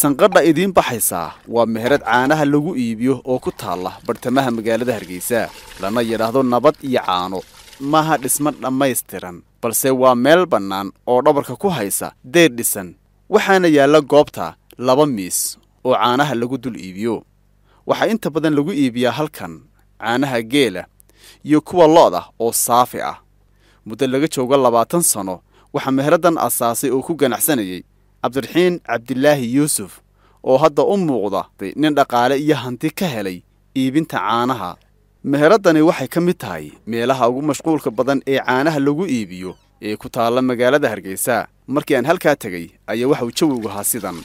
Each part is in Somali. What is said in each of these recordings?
sanqadha idiin baxaysaa waa meherad caanaha lagu iibiyo oo ku taalla bartamaha magaalada hargeysa lana yidhaahdo nabad iyo caano maaha dhismo dhammaystiran balse waa meel bannaan oo dhabarka ku haysa deer dhisan waxaana yaalla goobta laba miis oo caanaha lagu dul iibiyo waxaa inta badan lagu iibiyaa halkan caanaha geela iyo kuwa lo'da oo saafi ah muddo laga joogo labaatan sanno waxaa meheraddan asaasay oo ku ganacsanayay cabdiraxiin cabdilaahi yuusuf oo hadda u muuqda nin dhaqaale iyo hanti ka helay iibinta caanaha meheraddani waxay ka mid tahay meelaha ugu mashquulka badan ee caanaha lagu iibiyo ee ku taalla magaalada hargeysa markii aan halkaa tegey ayaa waxauu jawigu ahaa sidan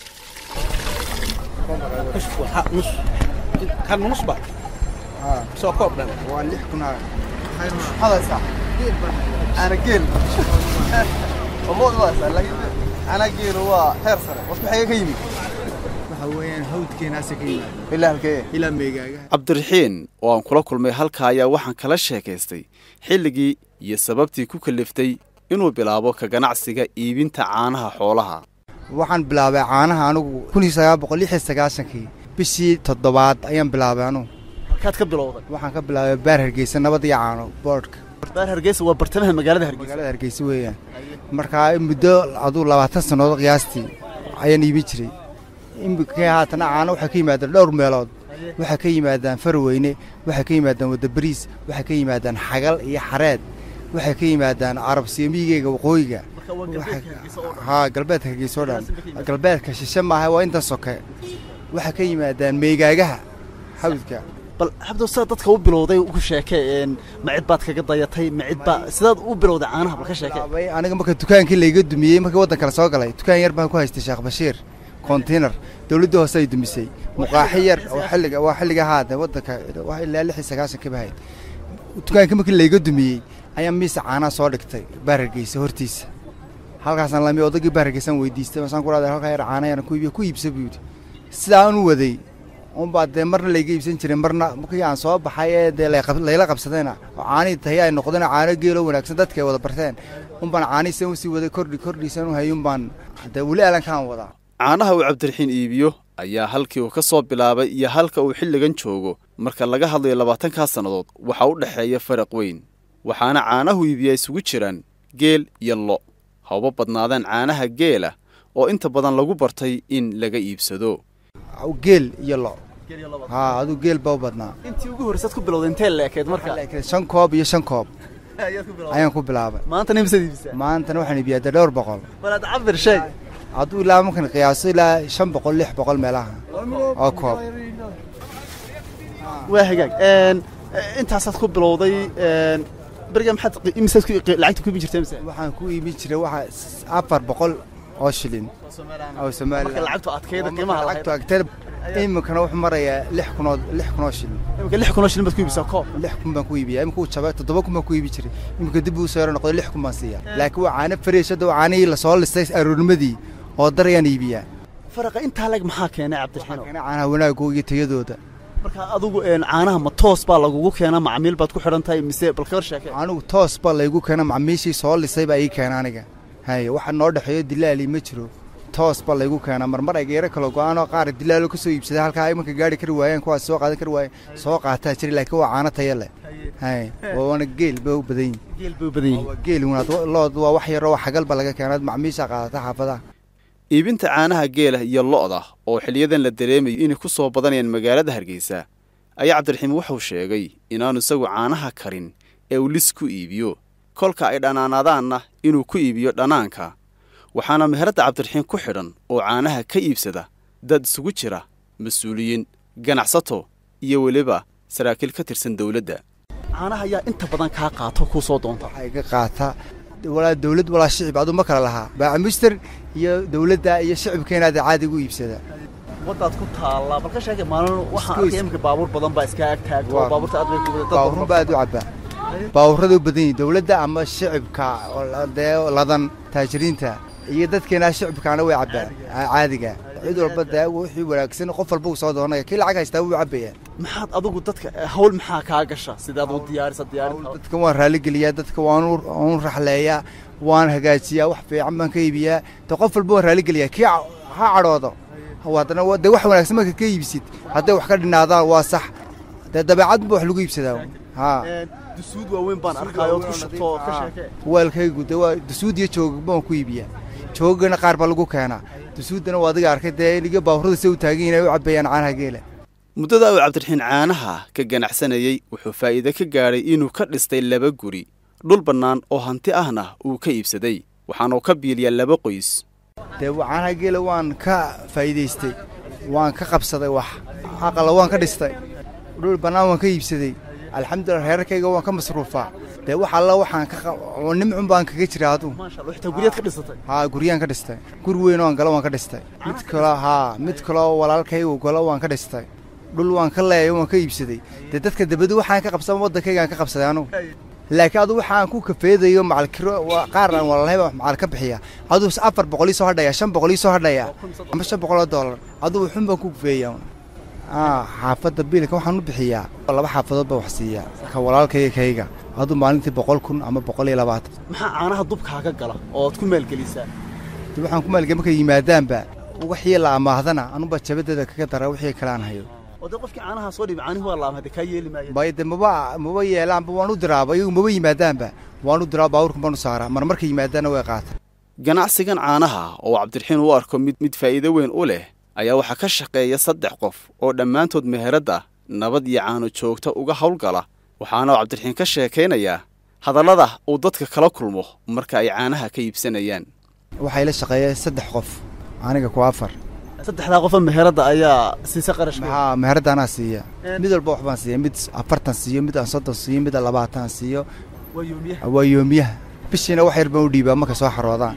cabdiraxiin oo aan kula kulmay halka ayaa waxaan kala sheekaystay xilligii iyo sababtii ku kaliftay inuu bilaabo ka ganacsiga iibinta caanaha xoolaha waxaan bilaabay caanaha anugu kii bishii toddobaad ayaan bilaabay anugu halkaad ka bilowday waxaan ka bilaabay baar hargeysa nabad iyo caano boodhka baar hargeysa waa bartamaha magaalada hargeysa magaalada hargeysa weeyaan markaa muddo aduu labaatan sannadood qiyaastii ayaan iibin jiray imikii haatana caano waxay ka yimaadaan dhowr meelood waxay ka yimaadaan farweyne waxay ka yimaadaan wadabariis waxay ka yimaadaan xagal iyo xareed waxay ka yimaadaan carabsiyamiyigeyga waqooyiga haa galbeedka hargeysa oo dhan galbeedka shishe maaha waa intan soke waxay ka yimaadaan meegaagaha xawdka bal xabdo sidaad dadka u bilowday ku sheekee ma cid baad kaga dayatay ma cid baa sidaad u bilowday caanaha bal ka sheekee aniga marka dukaankii layga dumiyey markii waddan kale soo galay dukaan yar baan ku haystay sheekh bashiir kontinar dawladda hoose ay dumisay muqaaxi yar oo xilliga waa xilliga haade waddanka ilaa lix iyo sagaashankii bahayd dukaankii markii layga dumiyey ayaa miisa caanaha soo dhigtay baar hargeysa hortiisa halkaasaan lami odaggii baar hargeysaan weydiistay masaan ku dhahday halkaa yar caana yaran ku iibiyo ku iibsa buu yidhi sidaa aan u waday unbaa dee marna layga iibsan jiray marna markii aan soo baxay ee dee layla qabsadayna oo caanihii tahi ay noqdeen caano geeloo wanaagsan dadka ay wada barteen unbaan caanihiisan usii waday kordhi kordhiisan u hayay unbaan dee weli alankaan wadaa caanaha uu cabdiraxiin iibiyo ayaa halkii uu ka soo bilaabay iyo halka uu xilligan joogo marka laga hadlayo labaatankaa sannadood waxaa u dhexeeya faraq weyn waxaana caanahu iibiyaa isugu jiraan geel iyo lo hawba badnaadaan caanaha geela oo inta badan lagu bartay in laga iibsado geel iyo lo haa aduu geel baa u badnaa intii ugu horreysaad ku bilowday intee leekeed marka shan koob iyo shan koob ayaan ku bilaabay maantana imisaad iibisaa maantana waxaan iibiyaa dee dhowr boqol balaad cabir sheeg hadduu ilaa markan qiyaaso ilaa shan boqol lix boqol meelaha oo koob waa hagaag intaasaad ku bilowday beriga maxaad imisaad lacagta ku iibin jirtay mise waxaan ku iibin jiray waxa afar boqol oo shilin oo marka lacagtu adkayda qiimaha lacagtu agteed iminkana wuxuu marayaa lix kunoo lix kunoo shilin iminka lix kunoo shilin baad ku iibisaa koob lix kun baan ku iibiyaa imika uu jabay toddoba kun baan ku iibi jiray iminka dib uu soo yaro noqday lix kun baan siiyaa laakiin waa caano fariish hadda waa caanihii lasoo listay aroornimadii oo dar ayaan iibiyaa faraqa intaa leg maxaa keenay cabdiraxiino caanaha wanaagooda iyo tayadooda marka adigu caanaha ma toos baa lagugu keenaa macmiil baad ku xidhan tahay mise bal kawar sheekee anigu toos baa laygu keena macmiishii soo lisay baa ii keena aniga haye waxa noo dhexeeyo dilaali ma jiro toos baa laygu keenaa marmar ay geero kala go-aanoo qaar dilaalo ka soo iibsaday halkaa imanka gaari kari waayeen kuwaas soo qaadan kari waayeen soo qaataa jira laakiin waa caano taya leh haye waana geel ba u badan yihin geel bay u badan yihin waa geel wanaad lood waa wax yaroo xagal ba laga keenaa macmiisha qaadata xaafadaha iibinta caanaha geela iyo lo'da oo xiliyadan la dareemayo inay ku soo badanayaan magaalada hargeysa ayaa cabdiraxiim wuxuu sheegay inaanu isagu caanaha karin ee uu lis ku iibiyo kolka ay dhanaanaadaanna inuu ku iibiyo dhanaanka waxaana meheradda cabdiraxiim ku xidhan oo caanaha ka iibsada dad isugu jira mas-uuliyiin ganacsato iyo weliba saraakiil ka tirsan dawladda caanaha ayaa inta badan kaa qaato kuu soo doonta waxaa iga qaata walaa dawlad walaa shicib aduu ma kala lahaa baacamister iyo dawladda iyo shicibkeenaada caadiga u iibsada waddaad ku taallaa bal ka sheegay maalin waxaan arkay iminka baabuur badan baa iska ag taagto baabuurta aad bay ku baabuurun baa aad u cabbaa baabuurrada u badan yihin dawladda ama shicibka dee ladan taajiriinta iyo dadkeena shicibkaana way cabbaan caadiga cid walba dee wixii wanaagsan qof walba uu soo doonaya kii lacag haystaa wuu cabbayaa maxaad adigu dadka hawl maxaa kaa gasha sidaad u diyaarisa diyaarinta dadka waan raaligeliyaa dadka waan u raxleeyaa waan hagaajiyaa wax fiican baan ka iibiyaa de qof walba waan raaligeliyaa kii ha cadhoodo haddana dee wax wanaagsan marka ka iibsid hadday wax ka dhinaadaan waa sax dee dabeecad ba wax lagu iibsadaa haa dusuud waaweyn baan arkaayo ood ku shubto oo ka sheekee weelkaygu dee waa dusuud iyo joogagba waan ku iibiyaa joogagana qaar baa lagu keenaa dusuuddana waa adiga arkay dee iliga baaburada se u taagan inay u cabbeeyaan caanaha geela muddada uu cabdiraxiin caanaha ka ganacsanayey wuxuu faa'iide ka gaadhay inuu ka dhistay laba guri dhul bannaan oo hanti ahna uu ka iibsaday waxaanuu ka biiliyaa laba qoys dee caanaha geela waan ka faa'iidaystay waan ka qabsaday wax aqala waan ka dhistay dhul bannaan waan ka iibsaday alxamdulillah reerarkayga waan ka masruufaa dee wax alla waxaan ka nimcun baan kaga jira aduu xitaa guryaad ka dhisatay haa guryaan ka dhistay guri weyn oan galo waan ka dhistay mid kaloo haa mid kaloo walaalkaygu galo waan ka dhistay dhul waan ka leeyay waan ka iibsaday dee dadka dabadu waxaan ka qabsan waddankaygaan ka qabsaday anugu laakiin adu waxaan ku kafeedayo macalkiro qaar aan walaalahayba macal ka bixiya aduu afar boqol ii soo hadhaya shan boqol ii soo hadhaya ama shan boqol oo dollar aduu wuxun baan ku kafeeya xaafadda biilka waxaan u bixiyaa laba xaafadood baa wax siiya ka walaalkayga kayga aduu maalintii boqol kun ama boqol iyo labaatan maxaa caanaha dubkaaga gala ooad ku maalgelisaa de waxaan ku maalgeli markay yimaadaanba wixii la amaahdana anuba jabadeeda kaga dara wixii kale aan hayo oo dee qofkii caanaha soo dhibi caanihi waa laama de kaa yeeli maayo bay de maba maba yeelaanba waan u diraaba iyagu maba yimaadaanba waan u diraa baabuurkan baan u saaraa mar markay yimaadaanna way qaata ganacsigan caanaha oo cabdiraxiin u arko mid mid faa'iido weyn u leh ayaa waxaa ka shaqeeya saddex qof oo dhammaantood meheradda nabad iyo caano joogta uga howlgala waxaana cabdiraxiin ka sheekaynayaa hadallada uu dadka kala kulmo marka ay caanaha ka iibsanayaan waxay la shaqeeya saddex qof aniga ku afar saddexdaa qofa meheradda ayaa siisa qarash haa meheradda anaa siiya mid walba wax baan siiya mid afartan siiyo mid aan soddon siiyo mid aan labaatan siiyo waa yoomiyaha bishiina wax yar baan u dhiibaa markay soo xaroodaan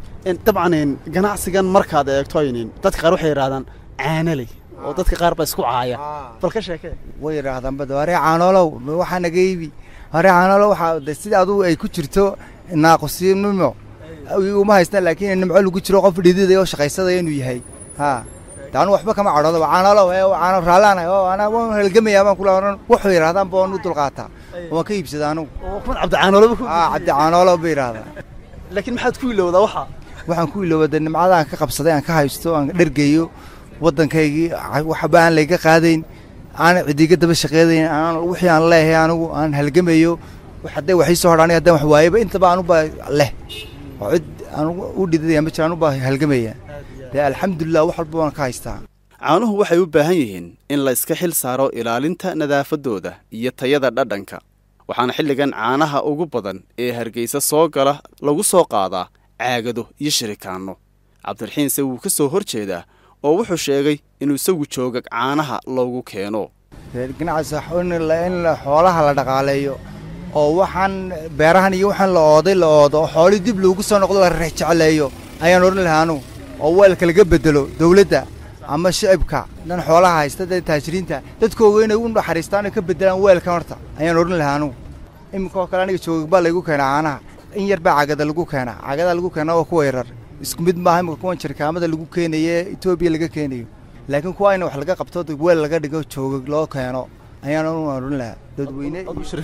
dabcan ganacsigan markaad eegto aynin dadka qaar waxay yidhahdaan caanaley oo dadka qaar baa isku caaya bal ka sheekee way yidhaahdaan bada waree caanoolow waxaa naga iibi waree caanoolow waxaa de sida adugu ay ku jirto naaqusnimo uma haystaan laakiin nimco lagu jiro qof dhididaya oo shaqaysadaya inuu yahay haa de anu waxba kama cadhoodo caanoolow ee caano raallaan oo anaa waan halgamayaa baan kula oran wuxuu yidhahdaan ba waan u dulqaataa waan ka iibsadaa anugu kuman cabdi caanoolow haa cabdi caanoolow ba yidhaahdaa laakiin maxaad ku ilowdaa waxa waxaan ku ilooba de nimcadaan ka qabsaday aan ka haysto aan dhergeeyo waddankaygii waxba aan layga qaadayn aan cidiga daba shaqeedayn aan wixii aan leeyahay anigu aan halgamayo hadday wax ii soo hadhaan haddaan wax waayaba intaba anuba leh oo cid aan u dhididaya ma jira anuba halgamaya dee alxamdulilah wax walba waan ka haystaa caanuhu waxay u baahan yihiin in la iska xil saaro ilaalinta nadaafaddooda iyo tayada dhadhanka waxaana xilligan caanaha ugu badan ee hargeysa soo gala lagu soo qaadaa caagado iyo shirikaanno cabdiraxiinse wuu ka soo hor jeedaa oo wuxuu sheegay inuu isagu joogag caanaha loogu keeno ganacsi in xoolaha la dhaqaaleeyo oo waxaan beerahan iyo waxaan la ooday la oodo oo xoolii dib loogu soo noqdo la rejecleeyo ayaan odhan lahaa anugu oo weelka laga bedelo dawladda ama shicibka dhan xoolaha haysta dee taajiriinta dadkooga inay u naxariistaan ka bedelaan weelkan horta ayaan odhan lahaa anugu iminkoo kale aniga joogag baa laygu keenaa caanaha in yar baa cagada lagu keenaa cagadaa lagu keenaa waa kuwa yarar isku mid maaha imika kuwan jirkaamada lagu keenaye etoobiya laga keenayo laakiin kuwa in wax laga qabto weel laga dhigo joogag loo keeno ayaan odhan lahaa dadweyne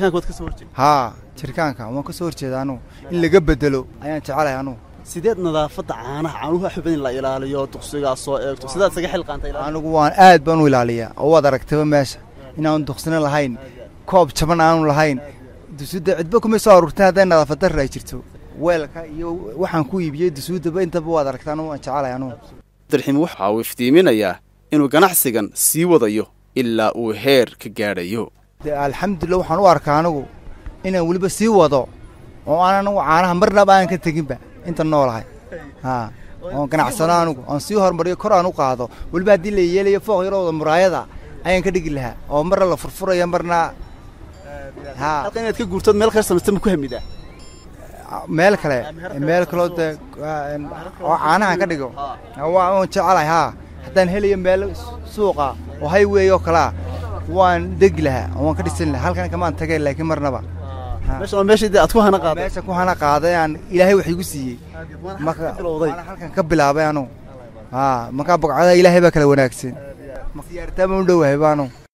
haa jirkaanka waan ka soo horjeeda anugu in laga bedelo ayaan jecelahay anugu sideed nadaafadda caanaha caanuhu xubin in la ilaaliyo duqsigaa soo eegto sidaad isaga xilqaantay anigu waan aad baan u ilaaliyaa oo waad aragtaba meesha inaanu duqsina lahayn koob jaban aanu lahayn dusuudda cidba kumay soo aruurteen hadday nadaafad darra ay jirto weelka iyo waxaan ku iibiyey dusuuddaba intaba waad aragtaa anugu waan jecelahay anugu abdiraxiim waxa uu iftiiminayaa inuu ganacsigan sii wadayo ilaa uu heer ka gaadhayo de alxamdulillah waxaan u arkaa anigu inaan weliba sii wado oo aan anigu caanaha marnaba aan ka teginba inta noolahay haa oon ganacsano anigu oon sii horumariyo kor aan u qaado weliba haddii la yeelayo fooq yarooda muraayada ayaan ka dhigi lahaa oo marna la furfurayo marna haa halka inaad ka guurtood meel kale samaysta ma ku hamidaa meel kale meel kaloo dee oo caanahan ka dhigo waan jecelahay haa haddaan helayo meel suuqa oo highway oo kalea waan degi lahaa oo waan ka dhisan lahaa halkan kamaan tagay laakiin marnaba meesha waa meeshii dee aad ku hana qaaday meesha ku hana qaaday aan ilaahay wax igu siiyey marka waana halkan ka bilaabay anugu haa markaa bogcada ilaahay baa kala wanaagsan siyaartaama u dhowahay baanu